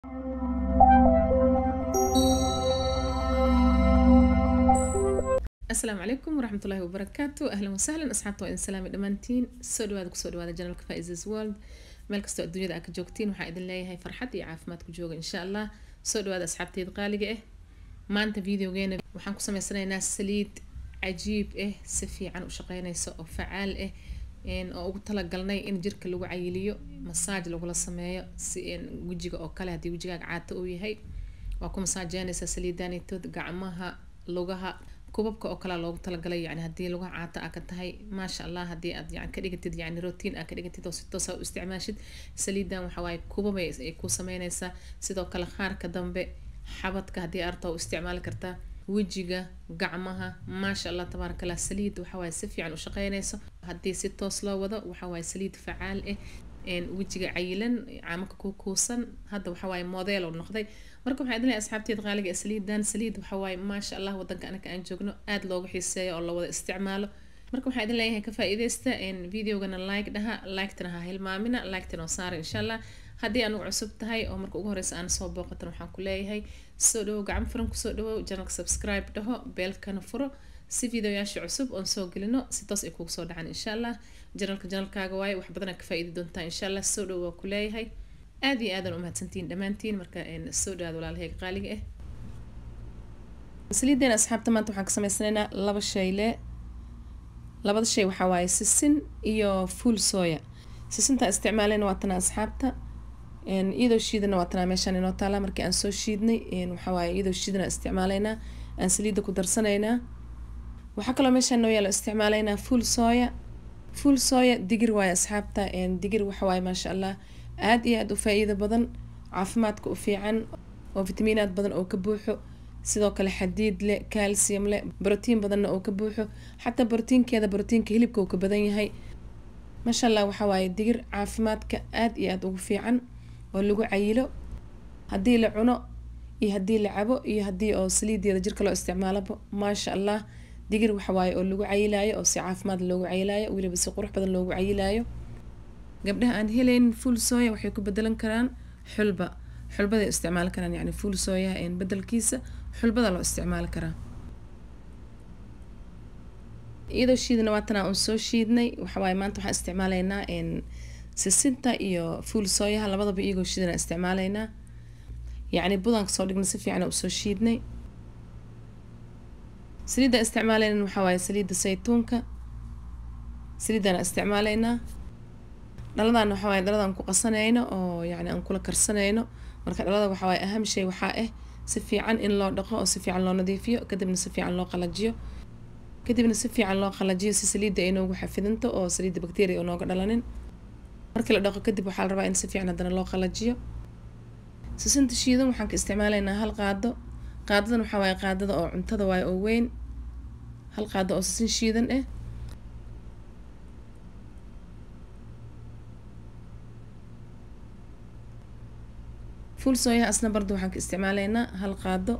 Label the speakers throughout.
Speaker 1: asalaamu calaykum waraxmat ullaahi wabarakaatu ahlan wasahlan asxaabta waa idin salaami dhammaantiin soo dhawaada kusoo dhawaada janalka faisas world meel kastoo adduunyada aad ka joogtiin waxaa idin leeyahay farxad iyo caafimaad ku jooga insha allah soo dhawaada asxaabteyda qaaliga ah maanta videogeena waxaan ku sameysanaynaa saliid cajiib ah si fiican u shaqeynaysa oo facaal ah oo ugu talagalnay in jirka lagu cayiliyo masaaj lagula sameeyo si wejiga oo kale haddii wejigaaga caata uu yahay waa ku masaajeynaysaa saliidaanitood gacmaha lugaha kubabka oo kalea loogu talagalay yani haddii lugaha caata aa ka tahay maasha allah haddii aad yani ka dhigatid yani rotiin aa ka dhigatid oo si toosa u isticmaashid saliidan waxawaaye kubabay ay ku sameynaysaa sidoo kale qaarka dambe xabadka haddii arta u isticmaali kartaa wejiga gacmaha maasha allah tabaaraka allah saliid waxawaaye si fiican u shaqeynayso haddii si toos loo wado waxawaaye saliid facaal ah wejiga cayilan caamaka ku kuusan hadda waxawaaye model oo noqday marka waxaa idin leeyahay asxaabteeda qaaliga ee saliidan saliid waxawaaye maasha allah wadanka anaka aan joogno aada looga xiiseeyo oo lawada isticmaalo marka waxaa idin leeyahay ka faa-iideysta videogana like dhaha liketana ha hilmaamina liketana oo saara insha allah haddii anugu cusub tahay oo marka ugu horeysa aan soo booqatan waxaan ku leeyahay soo dhawow gacan furan kusoo dhawow janalka subscribe dhaho beelkana furo si videoyaasha cusub oon soo gelino si toos ay kugu soo dhacaan insha allah janalka janalkaaga waaye wax badanaa ka faa-iidi doontaa insha allah soo dhawow waa ku leeyahay aada iyo aadan umahadsantihiin dhammaantiin marka soo dhawaada walaalahayga qaaliga ah saliideena asxaabta maanta waxaan ka sameysanaynaa laba shayle labada shay waxaa waaye sisin iyo fuul sooya sisinta isticmaaleyna waa tana asxaabta iyadoo shiidana waa tanaa meeshaan inoo taala markii aan soo shiidnay waxaa waaye iyadoo shiidana isticmaaleynaa aan saliidda ku darsanaynaa waxaa kaloo meeshaan noo yaalo isticmaaleynaa fuul sooya fuul sooya digir waaye asxaabta digir waxa waaye maasha allah aada iyo aada u faa-iido badan caafimaadka u fiican oo fitamiinaad badan oo ka buuxo sidoo kale xadiid leh calcium leh brotiin badanna oo ka buuxo xataa brotiinkeeda brotiinka hilibka uu ka badan yahay maasha allah waxaa waaye digir caafimaadka aada iyo aada ugu fiican oo lagu cayilo haddii la cuno iyo haddii la cabo iyo haddii oo saliideeda jirka loo isticmaalaba maasha allah digir waxawaaye oo lagu cayilaayo oo si caafimaad loogu cayilaayo weliba si qurux badan loogu cayilaayo gabdhaha aan helayn fuul sooya waxay ku bedelan karaan xulba xulbaday isticmaali karaan yani fuul sooyaha bedelkiisa xulbada loo isticmaali karaa iyadoo shiidana waatanaa uun soo shiidnay waxawaaye maanta waxaan isticmaaleynaa sisinta iyo fuul sooyaha labadaba iyagoo shiidana isticmaaleynaa yacni budan kasoo dhigna si fiican usoo shiidnay saliidda isticmaaleyna waxaa waaye saliidda saytuunka saliiddana isticmaaleynaa dhaladan waxaa waaye dhaladan ku qasanayno oo yacni aan kula karsanayno marka dhalada waxaa waaye aham shay waxaa ah si fiican in loo dhaqo oo si fiican loo nadiifiyo kadibna si fiican loo qalajiyo kadibna si fiican loo qalajiyo si saliidda ay noogu xafidanto oo saliidda bacteria oo nooga dhalanin markii la dhaqo kadib waxaa la rabaa in si fiican haddana loo qalajiyo sisinta shiidan waxaan ka isticmaalaynaa hal qaado qaadadan waxaa waaye qaadada oo cuntada waaye oo weyn hal qaado oo sisin shiidan ah fuul sooyaha asna barda waxaan ka isticmaaleynaa hal qaado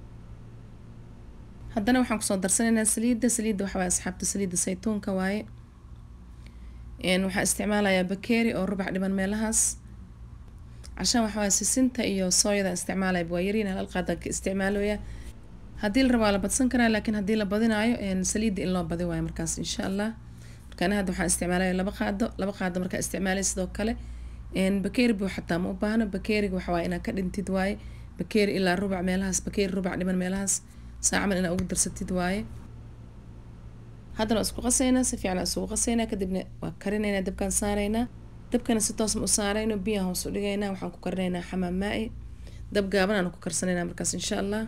Speaker 1: haddana waxaan kusoo darsanaynaa saliidda saliidda waxa waaye asxaabta saliidda saytuunka waaye waxaa isticmaalayaa bakeeri oo rubac dhiban meelahaas cashaan waxa waaye sisinta iyo sooyada isticmaalaya waa yariin hal qaada ka isticmaalooya haddii la rabaa la badsan karaa laakiin haddii la badinaayo saliidda in loo badi waayo markaas insha allah markaana hadda waxaan isticmaalaya laba qaado laba qaado markaa isticmaalaya sidoo kale bakeeri buu xataa ma u baahno bakeeriga waxawaaye inaad ka dhintid waaye bakeeri ilaa rubac meelahaas bakeeri rubac dhiman meelahaas saacaman inaad ugu darsatid waaye haddana isku qasaynaa si fiican isugu qasaynaa kadibna waa karinaynaa dabkaan saaraynaa dabkana si toosma u saarayno biyaha hoos u dhigaynaa waxaan ku karinaynaa xamaam maa-i dab gaaban aan ku karsanaynaa markaas insha allah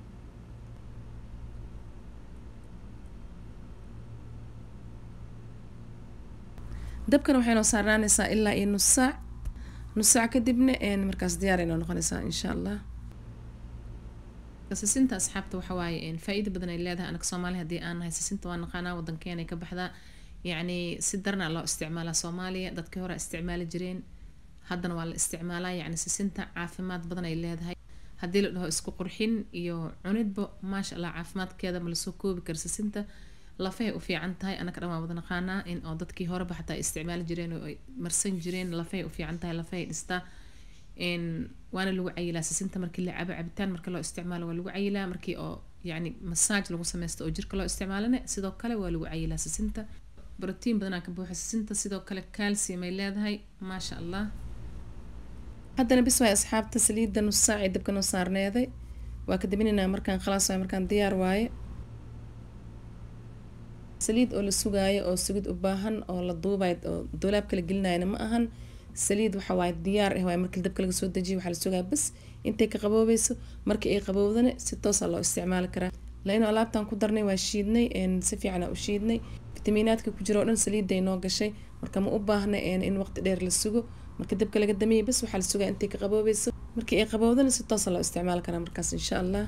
Speaker 1: dabkana waxay noo saarnaanaysaa ilaa iyo nus saac nus saac kadibna markaas diyaar ay noo noqonaysaa insha allah sisinta asxaabta waxa waaye faa-iida badan ay leedahay anaga soomaali haddii aan nahay sisinta waa naqaanaa wadankeena ka baxdaa yacni si darna loo isticmaalaa soomaaliya dadkii hore isticmaali jireen haddana waa la isticmaalaa yacni sisinta caafimaad badan ay leedahay haddii la dhaho isku qurxin iyo cunidba maasha allah caafimaadkeeda ma lasoo koobi kara sisinta lafahay u fiican tahay anaka dhan waa wada naqaanaa in oo dadkii horeba xataa isticmaali jireen oo ay marsan jireen lafahay u fiican tahay lafahay dhistaa waana lagu cayilaa sisinta markii la cabo cabitaan marka loo isticmaalo waa lagu cayilaa markii oo yani masaaj lagu sameysto oo jirka loo isticmaalana sidoo kale waa lagu cayilaa sisinta brotiin badanaa ka buuxa sisinta sidoo kale calcium ay leedahay maasha allah haddana bis waay asxaabta saliidda nus saacii dabka noo saarneeday waa ka dabinaynaa markaan khalaas waay markaan diyaar waaye saliid oo la sugaayo oo sugid u baahan oo la duubayo oo doolaabka la gelinayana ma ahan saliid waxa waaye diyaar ah waaye markii dabka laga soo dejiyo waxaa la sugaa bas intay ka qaboobayso markii ay qabowdana si toosa loo isticmaali karaa laino alaabtaan ku darnay waa shiidnay si fiican u shiidnay fitamiinaadka ku jira oo dhan saliidday noo gashay marka ma u baahna in waqti dheer la sugo marka dabka laga damiyay bas waxaa la sugaa intay ka qaboobayso markii ay qabowdana si toosa loo isticmaali karaa markaas insha allah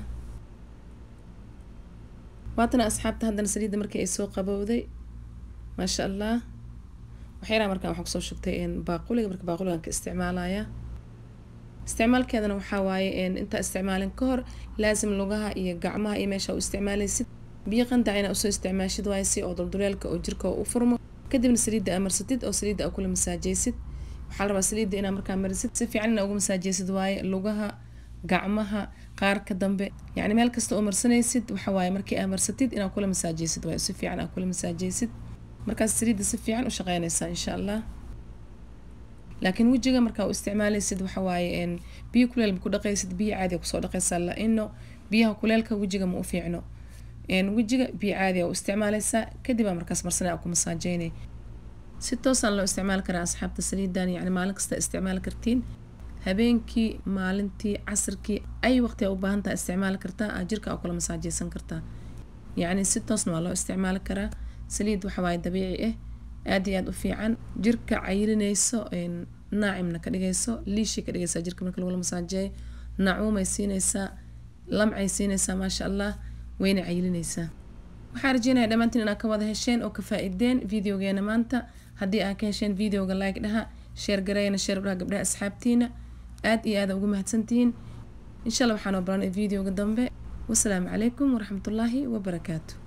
Speaker 1: waatana asxaabta haddana saliidda markii ay soo qabowday maasha allah waxyaalaha markaan waxaan kusoo shubtay baaquliga marka baaquligan ka isticmaalaya isticmaalkeedana waxaa waaye intaa isticmaalin ka hor laasim lugaha iyo gacmaha iyo meesha u isticmaalaysid biyo qandac inaa usoo isticmaashid waaye si oo dulduleelka oo jirka u furmo kadibna saliidda aa marsatid oo saliidda aa kula masaajaysid waxaa la rabaa saliidda inaa markaa marisid si fiican inaa ugu masaajaysid waaye lugaha gacmaha qaarka dambe yacni meel kasta oo marsanaysid waxa waaye markii aa marsatid inaa kula masaajaysid waaye si fiican aa kula masaajaysid markaas saliidda si fiican u shaqeynaysaa insha allah laakiin wejiga markaa u isticmaalaysid waxa waaye biyo kuleel ma ku dhaqaysid biyo caadiga kusoo dhaqaysaa la-ino biyaha kuleelka wejiga ma u fiicno wejiga biyo caadiga u isticmaalaysaa kadib aa markaas marsanay aa ku masaajeynay si toosaan loo isticmaali karaa asxaabta saliidan yacni maalin kasta isticmaali kartiin habeenkii maalintii casirkii ay waqti aa u baahan taha isticmaali kartaa aa jirka aa kula masaajeysan kartaa yacni si toosna waa loo isticmaali karaa saliid waxa waaye dabiici ah aada iyo aada u fiican jirka cayilinayso naacimna ka dhigayso liishii ka dhigaysaa jirka marka lagula masaajeeyo nacuumay siinaysaa lamcay siinaysaa maasha allah wayna cayilinaysaa waxaa rajeynaya dhammaantiin inaad ka wada hesheen oo ka faa-ideen videogeena maanta haddii aad ka hesheen videoga like dhaha sheer gareeyana sheer dhaha gabdhaha asxaabtiina aada iyo aada ugu mahadsantihiin insha allah waxaan oo baranay videoga dambe wasalaamu calaykum waraxmatullaahi wabarakaatu